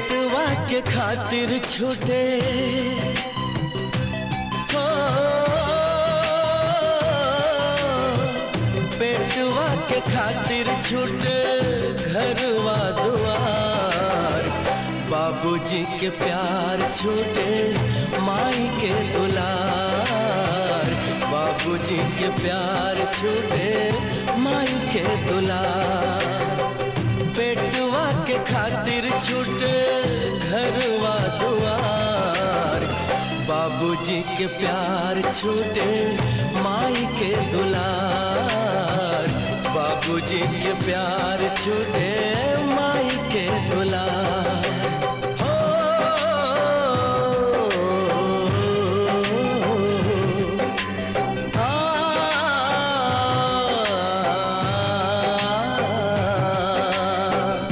पेटवा के खातिर छूटे हो पेटवा के खातिर छूटे घरवा दुआर बाबूजी के प्यार छूटे माई के दुलार बाबूजी के प्यार छूटे माई के दुलार पेटवा के खातिर छूटे घरवा दुआर बाबूजी के प्यार छूटे माई के दुलार बाबूजी के प्यार छूटे माई के दुलार हो आ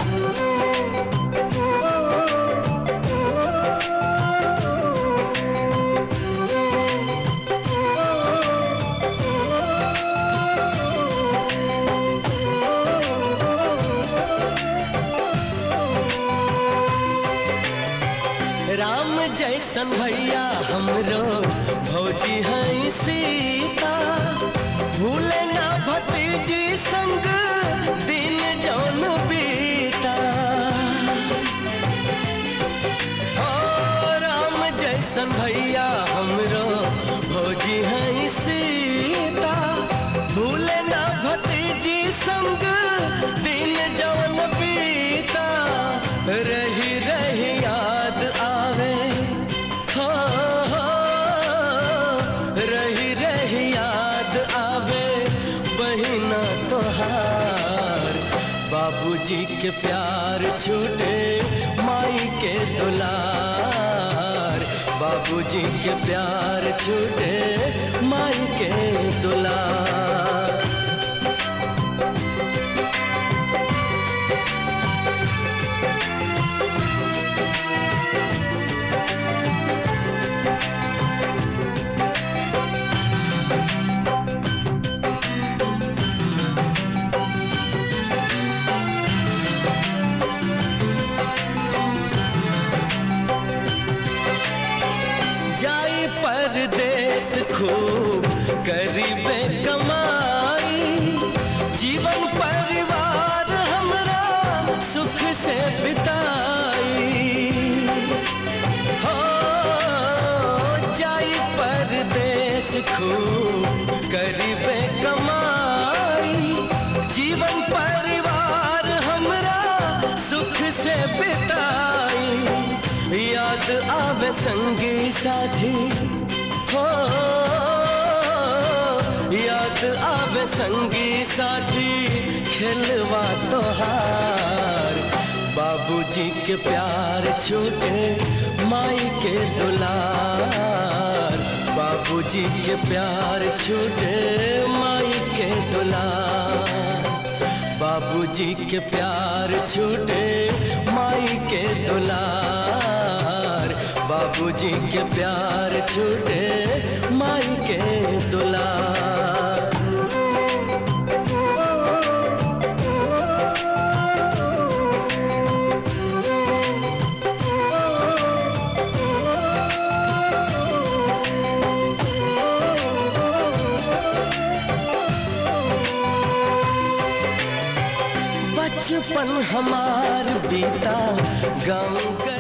राम जैसन भैया हमरो भौजी है सीता भूले ना भतीजी संग दिन जौन बीता ओ राम जैसन भैया हमरो भौजी है सीता भूले ना भतीजी संग दिन जौन बीता रही रही याद आवे हो हो रही रही याद आवे बहिना तोहार बाबूजी के प्यार छूटे माई के दुलार बाबूजी के प्यार छूटे माई के दुलार जाई परदेस खूब करीबे कमाई जीवन परिवार हमरा सुख से बिताई हो जाई परदेस खूब करीबे कमाई जीवन परिवार हमरा सुख से बिताई याद आवे संगी साथी हो याद आवे संगी साथी खेलवा तोहार बाबूजी के प्यार छूटे माई के दुलार बाबूजी के प्यार छूटे माई के दुलार बाबूजी के प्यार छूटे माई के दुलार बाबूजी के प्यार छूटे माई के दुलार बचपन हमार बीता गाँव